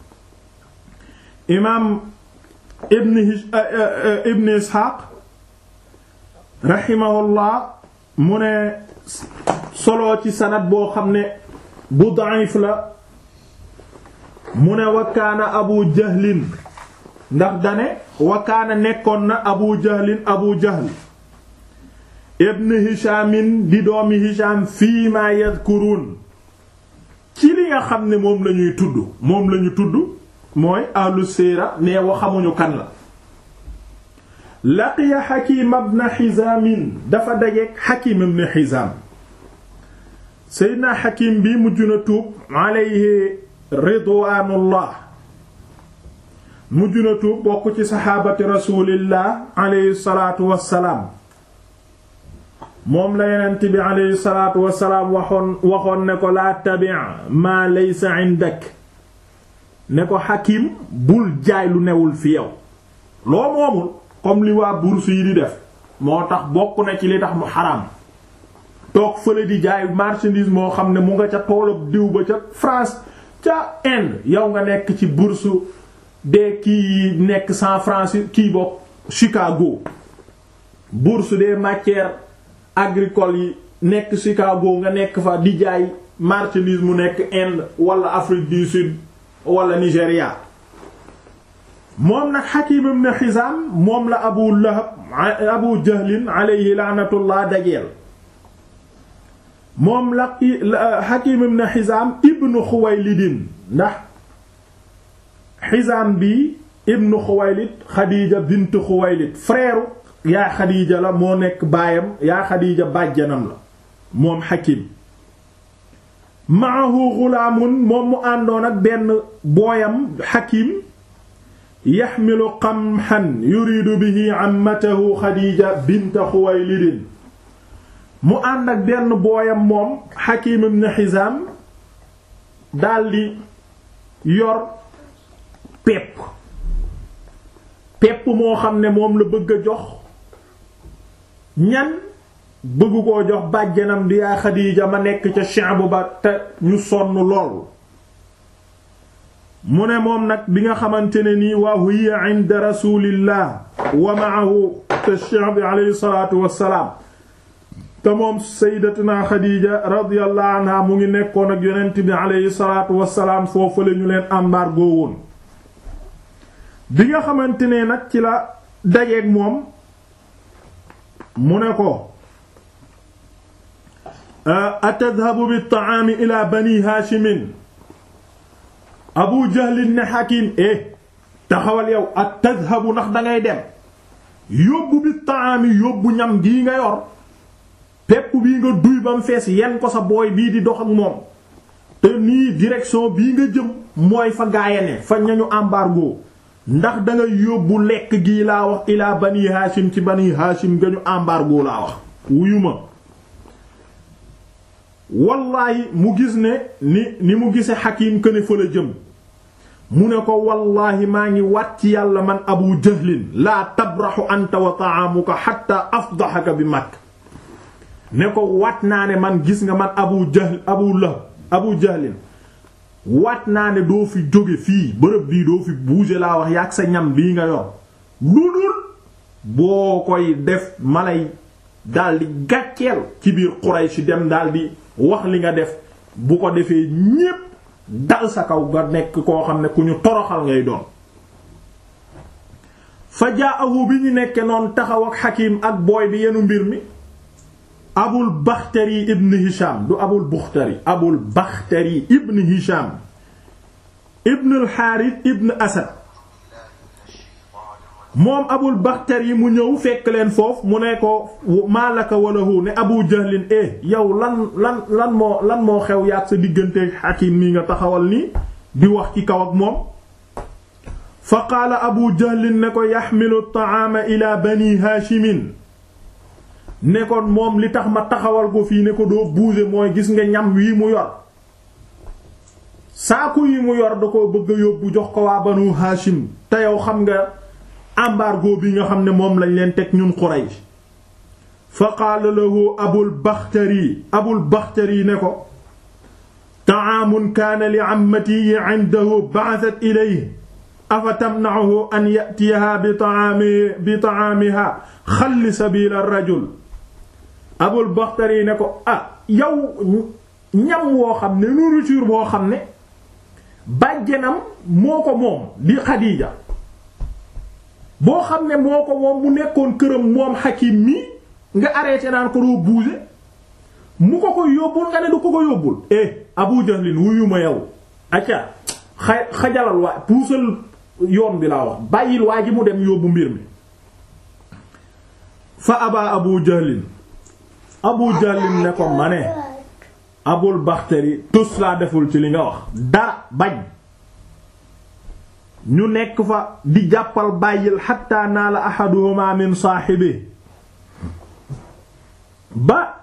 imaam ibn ibn isxaaq raximahullah mu ne solo ci sanad boo xam ne bu da'if la mu ne wa kaana abu jahlin ndax dane wa kaana nekkoon na abu jahlin abu jahl ibn hishaamin di doomi hishaam fii ma yadkuruun ci li nga xam ne moom lañuy tudd moom lañu tudd mooy ahlu séera nee wa xamuñu kan la laqiya Hakim ibn Hizam dafa dajeek Hakim ibn Hizam Seydina Hakim bi mujj na tuub alayhi ridwaanullah mujj na tuub bokk ci saxaabati rasulillah alayhi salaatu wassalaam moom la yonent bi alayhi salaatu wassalaam waxoon waxoon ne ko laa tabi' maa laysa indak ne ko Hakim bul jaay lu newul fi yow loo moomul comme li waa bourse yi di def moo tax bokk na ci li tax mu xaraam toog fële di jaay marchandise moo xam ne mu nga ca toolab diw ba ca France ca Inde yow nga nekk ci bourse des kii nekk San Francisco kii bokk Chicago bourse des matières agricoles yi nekk Chicago nga nekk fa di jaay marchandise mu nekk Inde wala Afrique du Sud wala Nigéria moom nag Hakim ibn Hizam moom la Abu Lahab Abu Jahlin alayhi laanatullah dajeel moom la Hakim ibn Hizam ibn Khuwaylid ndax Hizam bi ibn Khuwaylid Khadija bint Khuwaylid frère yaa Khadija la moo nekk baayam yaa Khadija bàjjanam la moom Hakim maahu ghulaamun moom mu àndoon ak benn booyam Hakim yaxmilu qamhan yuridu bihi ammatahu Khadija bint Khuwaylid mu ànd ak benn booyam moom Hakim ibn Hizam daldi yor pepp pepp moo xam ne moom la bëgg a jox ñan bëgg koo jox bàjjanam di yaa Xadiija ma nekk ca Sha'b ba te ñu sonn lool mu ne moom nag bi nga xamante ne nii wa hiya inda rasulillah wa ma'ahu te cheikh bi alayhi salatu wassalaam te moom sayyidatuna Xadiija radiyallahu anha mu ngi nekkoon ak yonent bi alayhi salatu wassalaam foofu la ñu leen embargo woon bi nga xamante ne nag ci la dajeeg moom mu ne ko atadhabu bit-ta'ami ila bani haashimin abu jahlin ne hakim eh taxawal yow atadhabu ndax dangay dem yóbbu bit-ta'ami yóbbu ñam gii nga yor pepp bii nga duy ba mu fees yen ko sa booy bii di dox ak moom te nii direction bii nga jëm mooy fa gaayane fa ñañu embargo ndax dangay yóbbu lekk gii laa wax ilaa bani haashim ci bani haashim nga ñu embargo laa wax wuyu ma wallaahi mu gis ne ni ni mu gise xakim këne fa la jëm mu ne ko wallaahi maa ngi wat ci yàlla man abu jahlin laa tabraxu anta wa ta'amuka hatta afdaxaka bi makk ne ko wat naa ne man gis nga man abu jahl abu lahab abu jahlin wat naa ne doo fi jóge fii bërëb bii doo fi bouger laa wax yaag sa ñam bii nga yor lu dul boo koy def malay daldi gàcceel ci biir Quraysh dem daldi wax li nga def bu ko defee ñépp dal sa kaw nga nekk koo xam ne ku ñu toroxal ngay doon fa jaahu bi ñu nekke noon taxaw ak Hakim ak booy bi yenu mbir mi abul Bakhtari ibn Hisham du abul Bakhtari abul Bakhtari ibn Hisham ibn al Harith ibn Asad moom abul Bakhtari mu ñëw fekk leen foofu mu ne ko maalaka walahu ne abu jahlin eh yow lan lan lan moo lan moo xew yaat sa diggante Hakim nii nga taxawal nii di wax ci kaw ak moom fa qaala abu jahlin ne ko yaxmilu at-ta'ama ila bani haashimin ne ko moom li tax ma taxawal ko fii ne ko doo bouger mooy gis nga ñam wii mu yor saaku yi mu yor da ko bëgg a yóbbu jox ko waa banu haashim te yow xam nga embargo bi nga xam ne moom lañ leen teg ñun Quraysh fa qaala lahu abul Bakhtari abul Bakhtari ne ko ta'aamun kaana li ammati indahu ba'athat ilayhi afa tamna'uhu an ya'tiyaha bi ta'aami bi ta'aamiha xalli sabiila ar-rajul abul Bakhtari ne ko ah yow ñam woo xam ne nourriture boo xam ne bàjjenam moo ko moom di Xadiija boo xam ne moo ko moom mu nekkoon këram moom Hakim mi nga arrêté naan ko doo bouger mu ko ko yóbbul nga ne du ko ko yóbbul eh Abu Jahlin wuyu ma yow acca xa xajalal waa puusal yoon bi laa wax bàyyil waa ji mu dem yóbbu mbir mi fa aba Abu Jahlin Abu Jahlin ne ko ma ne Abul Bakhtari tus laa deful ci li nga wax dara bañ ñu nekk fa di jàppal bàyyil xatta naala ahaduhuma min saaxibi ba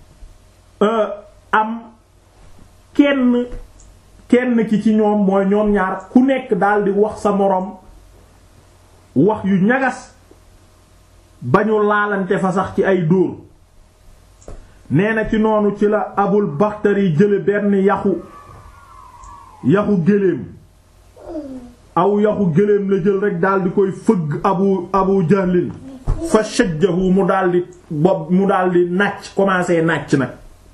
am kenn kenn ki ci ñoom mooy ñoom ñaar ku nekk daldi wax sa moroom wax yu ñagas ba ñu laalante fa sax ci ay dóor nee na ci noonu ci la abul baxtari jële benn yaxu yaxu géléem aw yaxu géléem la jël rek daal di koy fëgg abu abu jahlin fa shajjahu mu daal di bopp mu daal di nàcc commencé nàcc nag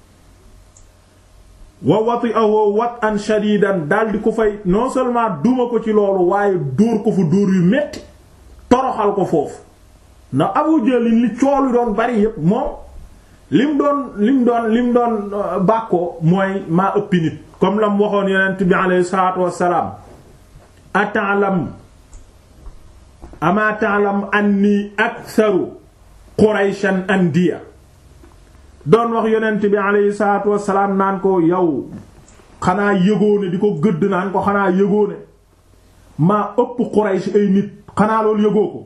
wa wati'ahu wat'an shadidan daal di ko fay non seulement duma ko ci loolu waaye dóor ko fu dóor yu metti toroxal ko foofu ndax abu jahlin li coolu doon bari yépp moom lim doon lim doon lim doon bàkkoo mooy maa ëppi nit comme la mu waxoon yonent bi alayhi salaatu wassalaam ata'lam ama ta'lam anni aktharu qurayshan andiya doon wax yonent bi alayhi salaatu wassalaam naan ko yow xanaa yëgoone di ko gëdd naan ko xanaa yëgoone maa ëpp quraysh ay nit xanaa loolu yëgoo ko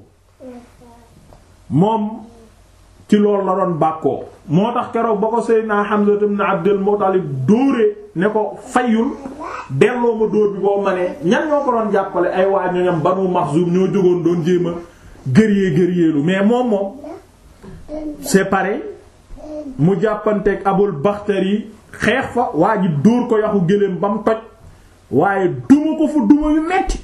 moom ci loolu la doon bàkkoo moo tax keroog ba ko Seydina Hamza ibn Abdul Muttalib dóoree ne ko fayul delloo ma dóor bi boo ma ne ñan ñoo ko doon jàppale ay waa ñoñam Banu Maxzum ñoo jógoon doon jéem a gëriyee gëriyeelu mais moom moom c'est pareil mu jàppanteeg Abul Bakhtari xeex fa waa ji dóor ko yaxu gëléem ba mu toj waaye duma ko fu duma yu metti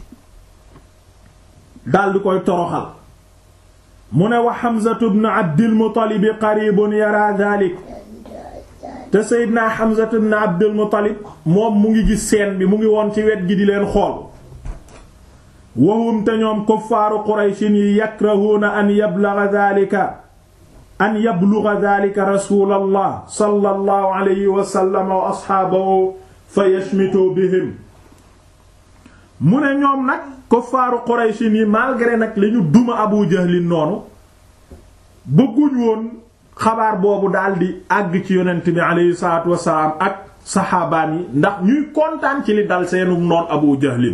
daldi koy toroxal mu ne wa Hamzatu ibn Abdil Muttalib qaribun yara dhalik te Seydina Hamzatu ibn Abdil Muttalib moom mu ngi gis seen bi mu ngi woon ci wet gi di leen xool wahum te ñoom kuffaaru Qurayshin yi yakrahuuna an yablugha dhalika an yablugha dhalika rasulallah sallallahu alayhi wa sallam wa ashaabahu fa yashmitu bihim mu ne ñoom nag kuffaaru Qurayshin yi malgré nag li ñu duma Abu Jahlin noonu bëgguñ woon xabaar boobu daldi àgg ci yonent bi aleyhi salaatu wasalaam ak saxaabaan yi ndax ñuy kontaan ci li dal seenu noon Abu Jahlin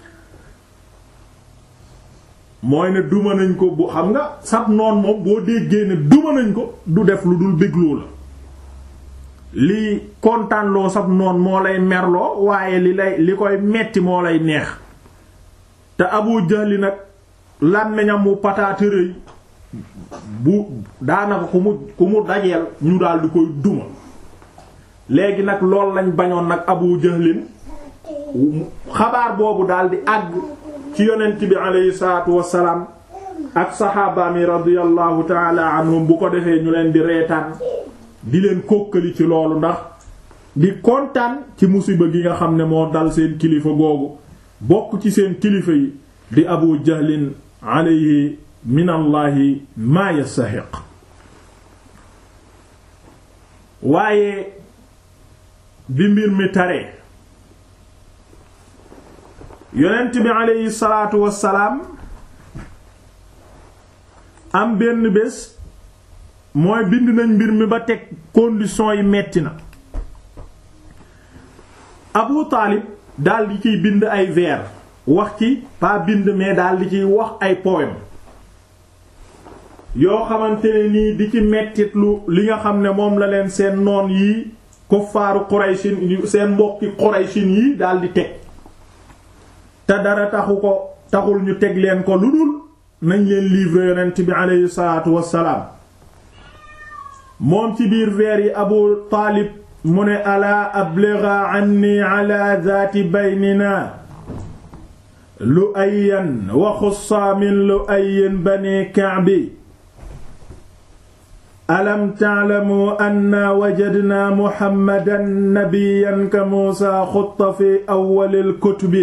mooy ne duma nañ ko bu xam nga sab noon moom boo déggee ne duma nañ ko du def lu dul bégloo la lii kontaanloo sab noon moo lay merloo waaye li lay li koy metti moo lay neex te Abu Jahli nag làmmiñam mu pataatërëy bu daanaka ku mu ku mu dajeel ñu daal di koy duma léegi nag lool lañ bañoon nag Abu Jahlin xabaar boobu daal di àgg ci yonent bi aleyhi salaatu wassalaam ak saxaabaami radiyallahu taala anhum bu ko defee ñu leen di reetaan di leen kókkali ci loolu ndax di kontaan ci musiba gi nga xam ne moo dal seen kilifa googu bokk ci seen kilifa yi di abu jahlin alayhi min allahi maa yastaxiq waaye bi mbir mi taree yonent bi alayhi salaatu wassalaam am benn bés mooy bind nañ mbir mi ba teg condition yi metti na Abu Taalib daal di ciy bind ay vers wax ci pas bind mais daal di ciy wax ay poème yoo xamante ne nii di ci mettitlu li nga xam ne moom la leen seen noon yi kuffaaru Qurayshin seen mbokki Qurayshin yi daal di teg te dara taxu ko taxul ñu teg leen ko lu dul nañ leen livrer yonent bi aleyhi salaatu wassalaam moom ci biir vers yi Abu Taalib mu ne alaa abligha anni ala zaati baynina lu ayyan wa xussa min lu ayyin bani Ka'bi alam ta'lamu anna wajadna muhammadan nabiyyan ka muusa xutta fi awwalil kutubi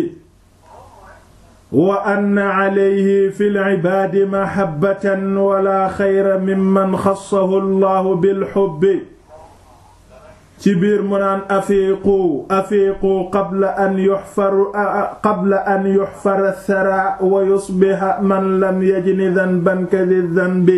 wa anna alayhi fil ibaadi mahabbatan wala xayra mimman xassahu allahu bil hubbi ci biir mu naan afiiqu afiiqu qabla an yuxfaru qabla an yuxfara thara wa yusbiha man lam yajni dhanban kadhi dhanbi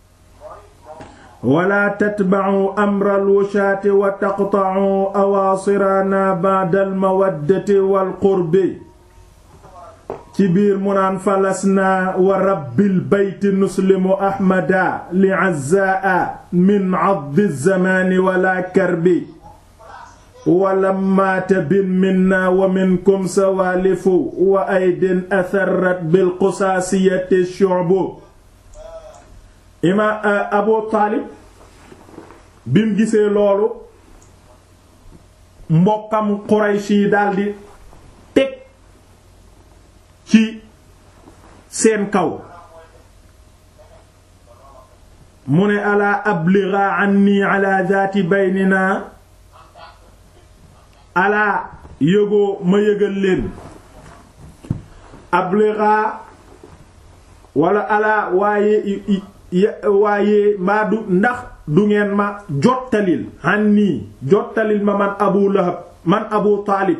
wala tatba'u amra alwushaati wa taqta'u awaasirana ba'da almawaddati walqurbi ci biir mu naan falasna wa rabbil bayti nuslimu ahmada li azzaa min addi zamaani wala karbi walamma tabin minna wa minkum sawaalifu wa aydin atharrat bil qusaasiyati shu'bu ima abu taalib bim gisee loolu mbokkam quraysh yi daldi teg ci seen kaw mu ne alaa abligha anni ala zaati baynina alaa yëgoo ma yëgal leen abligha wala alaa waaye waaye maa du ndax du ngeen ma jottalil anni jottalil ma man abu lahab man abu taalib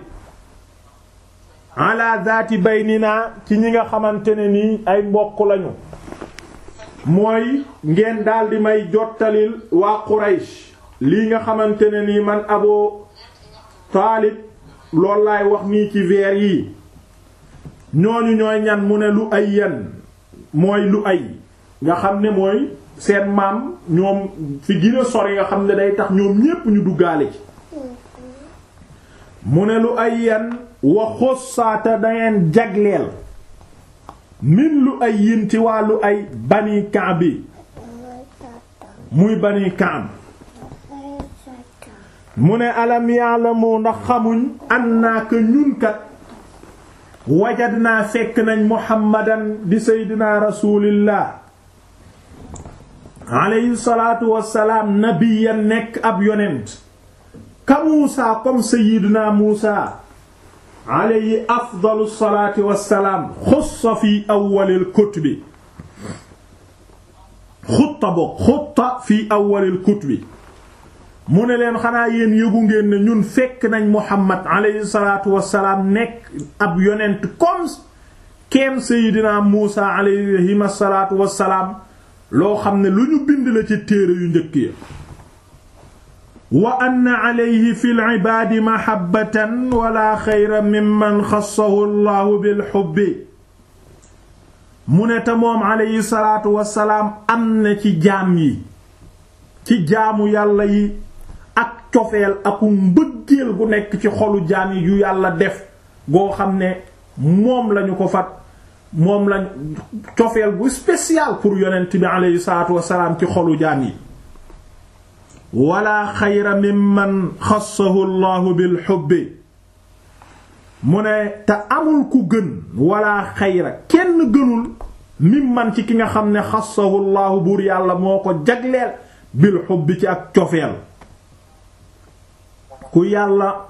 ala zaati baynina ci ñi nga xamante ne nii ay mbokk lañu mooy ngeen daldi may jottalil waa Quraysh lii nga xamante ne nii man Abu Taalib loolu laay wax nii ci veer yi ñooñu ñooy ñan mu ne lu ay yan mooy lu ay nga xam ne mooy seen maam ñoom fi gën a sori nga xam ne day tax ñoom ñépp ñu duggaale ci mu ne lu ay yan wa xossaata dangeen jagleel min lu ay yin ci wàllu ay bani Kaab bi muy bani Kaab mu ne alam ya'lamu ndax xamuñ annaka ñun kat wajadnaa fekk nañ muhammadan di seydina rasulillah alayhi salaatu wassalaam nabiyan nekk ab yonent ka muusa comme seydina muusa alayhi afdalu salaati wassalaam xussa fi awwalil kutubi xutta bokk xutta fi awwalil kutubi mu ne leen xanaa yéen yëgu ngeen ne ñun fekk nañ Muhammad alayhi salaatu wassalaam nekk ab yonent comme keem Seydina Muusa alayhi salaatu wassalaam loo xam ne lu ñu bind la ci téere yu njëkk ya wa anna alayhi fil ibaadi mahabbatan wala xayra mimman xassahu Allahu bil hubbi mu ne te moom alayhi salaatu wassalaam am na ci jaam yi ci jaamu yàlla yi ak cofeel aku mbëggeel gu nekk ci xolu jaam yi yu yàlla def goo xam ne moom lañu ko fat moom lañ cofeel gu spécial pour yonent bi aleyhi salaatu wasalaam ci xolu jaam yi wala xayra mimman xassahu llahu bil hubbi mu ne te amul ku gën wala xayra kenn gënul mimman ci ki nga xam ne xassahu llahu buur yàlla moo ko jagleel bil hubbi ci ak cofeel ku yàlla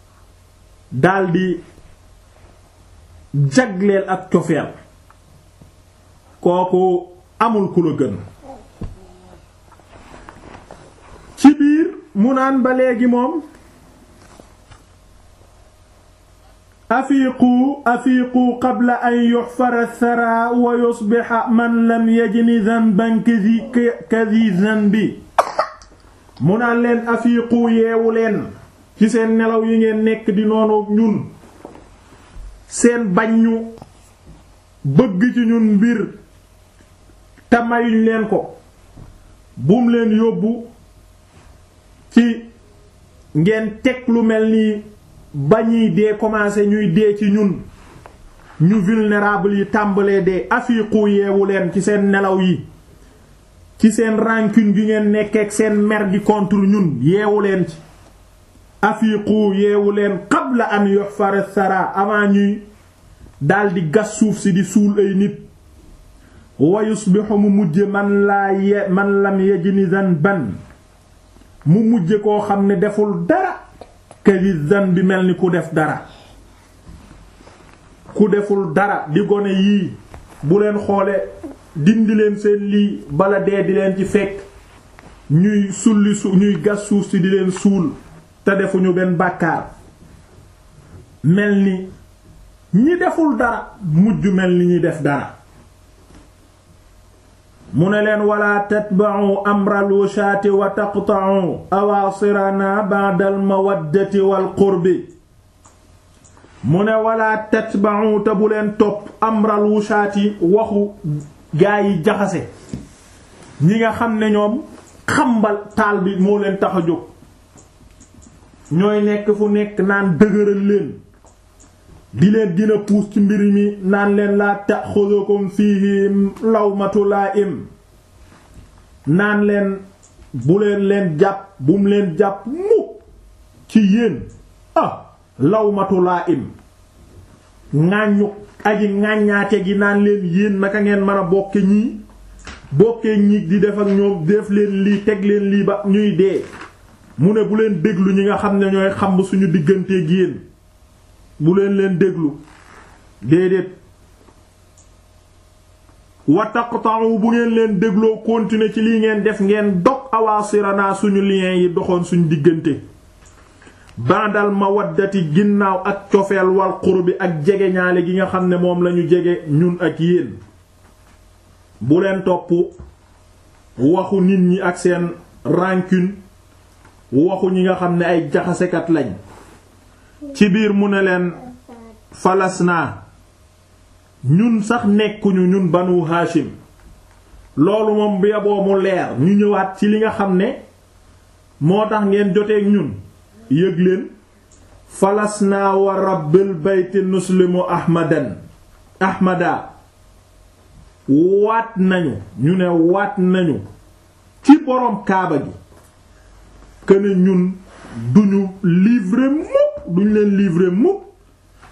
daldi jagleel ak cofeel kooku amul ku la gën ci biir mu naan ba léegi moom afiiqu afiiqu qabla an yuxfara thara wa yusbixa man lam yajni dhanban kadhi dhanbi mu naan leen afiiqu yeewu leen ci seen nelaw yi ngeen nekk di noonu ñun seen bañ ñu bëgg ci ñun mbir te mayuñ leen ko bum leen yóbbu ci ngeen teg lu mel ni bañuy dee commencé ñuy dee ci ñun ñu vulnérable yi tàmbalee dee afiiqu yeewu leen ci seen nelaw yi ci seen rancune gi ngeen nekkeek seen mer gi contre ñun yeewu leen ci afiiqu yeewu leen qabla an yuhfara thara avant ñuy daldi gas suuf si di suul ay nit wa yusbihu mu mujje man laa ye man lam yajni dhanban mu mujje koo xam ne deful dara kadi dhanbi mel ni ku def dara ku deful dara di gone yii bu leen xoole dindi leen seen lii bala dee di leen ci fekk ñuy sulli su ñuy gas suuf si di leen suul te defuñu benn bàkkaar mel ni ñi deful dara mujj mel ni ñi def dara mu ne leen wala tatba'u amral wushaati wa taqta'u awaasirana ba'da al mawaddati wal qurbi mu ne wala tatba'u te bu leen topp amral wushaati waxu gaa yi jaxase ñi nga xam ne ñoom xambal taal bi moo leen tax a jóg ñooy nekk fu nekk naan dëgëral leen di leen dina puus ci mbir mi naan leen laa ta'xudukum fiihi lawmatu laa'im naan leen bu leen leen jàpp bum leen jàpp mukk ci yéen ah lawmatu laa'im ŋàññu aji ŋàññaate gi naan leen yéen naka ngeen mën a bokke ñii bokkee ñii di def ak ñoom def leen lii teg leen lii ba ñuy dee mu ne bu leen déglu ñi nga xam ne ñooy xamb suñu digganteeg yéen bu leen leen déglu déedéet wa taqta'u bu ngeen leen dégloo continuer ci lii ngeen def ngeen dog awaasirana suñu lien yi doxoon suñu diggante bandal mawaddati ginnaaw ak cofeel wal qurbi ak jege ñaale gi nga xam ne moom lañu jege ñun ak yéen bu leen topp waxu nit ñi ak seen rancune waxu ñi nga xam ne ay jaxasekat lañ ci biir mu ne leen falas naa ñun sax nekkuñu ñun banu Hashim loolu moom bu yaboo mu leer ñu ñëwaat ci li nga xam ne moo tax ngeen joteeg ñun yëg leen falas naa wa rabbil bayti nuslimu ahmadan ahmada waat nañu ñu ne waat nañu ci boroom kaaba gi këne ñun duñu livrer mukk duñ leen livrer mukk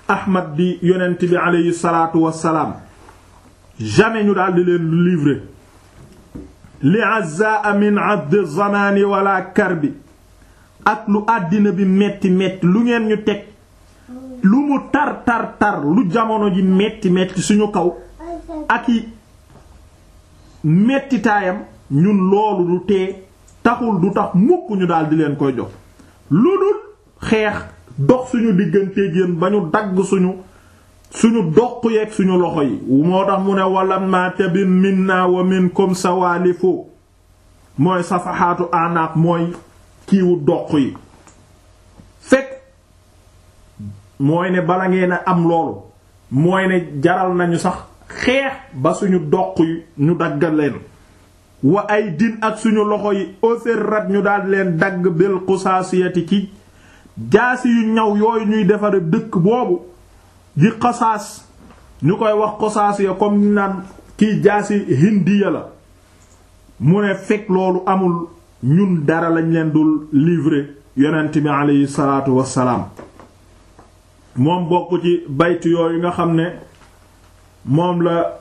ahmad di yonent bi aleyhi salaatu wassalaam jamais ñu daal di leen livrer li azaa min abd zamani wala karbi ak lu àddina bi metti metti lu ngeen ñu teg lu mu tar tar tar lu jamono ji metti metti suñu kaw ak i mettitaayam ñun loolu du tee taxul du tax mukk ñu daal di leen koy jox lu dul xeex dox suñu digganteeg yéen ba ñu dagg suñu suñu doq yeeg suñu loxo yi moo tax mu ne walam ma tabin minna wa minkum sawalifu mooy safaxaatu anaaq mooy kiiwu doq yi fekk mooy ne bala ngeen a am loolu mooy ne jaral nañu sax xeex ba suñu doq yi ñu daggal leen wa ay din ak suñu loxo yi osirrat ñu daal leen dagg bil xusaasiyati ci jaasi yu ñaw yooyu ñuy defare dëkk boobu di xosaas ñu koy wax xosaasiya comme naan kiy jaasi hindiya la mu ne fekk loolu amul ñun dara lañ leen dul livrer yonent bi aleyhi salaatu wassalaam moom bokk ci baytu yooyu nga xam ne moom la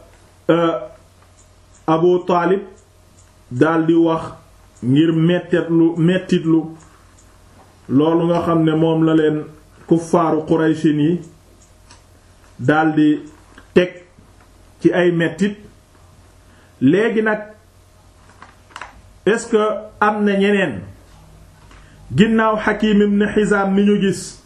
Abu Taalib daldi wax ngir mettitlu mettitlu loolu nga xam ne moom la leen kuffaaru Qurayshin yi daldi teg ci ay mettit léegi nag est-ce que am na ñeneen ginnaaw Hakim ibn Hizam mi ñu gis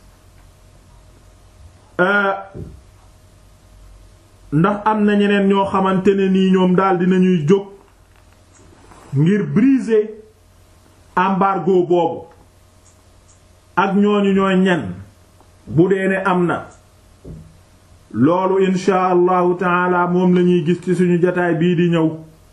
ndax am na ñeneen ñoo xamante ne nii ñoom daldi nañuy jóg ngir briser embargo boobu ak ñooñu ñooy ñan bu dee ne am na loolu insha allahu taala moom lañuy gis ci suñu jataay bii di ñëw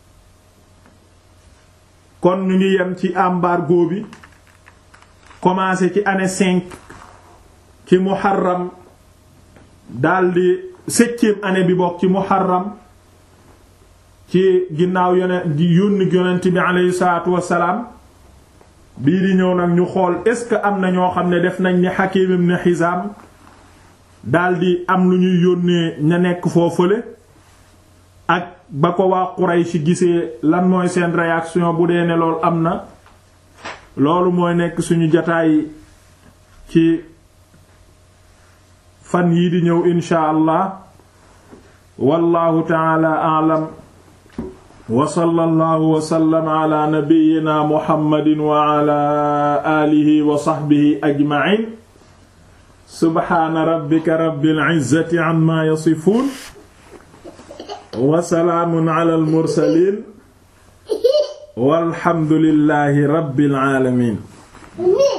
kon ñu ngi yem ci embargo bi commencé ci année cinq ci muharram daldi septième année bi bokk ci muharram ci ginnaaw yonent yónni yonent bi aleyhi salaatu wassalaam bii di ñëw nag ñu xool est-ce que am na ñoo xam ne def nañ ni Hakim ibn Hizam daldi am lu ñuy yónnee ña nekk foofule ak ba ko waa Quraysh gisee lan mooy seen réaction bu dee ne loolu am na loolu mooy nekk suñu jataay ci fan yii di ñëw insha allah wallahu taala a'lam wa sallallahu wa sallama ala nabiyyina muhammadin wa ala alihi wa sahbihi ajma'in subhana rabbika rabbil izzati amma yasifun wa salaamun ala al mursalin walhamdulillahi rabbil alamin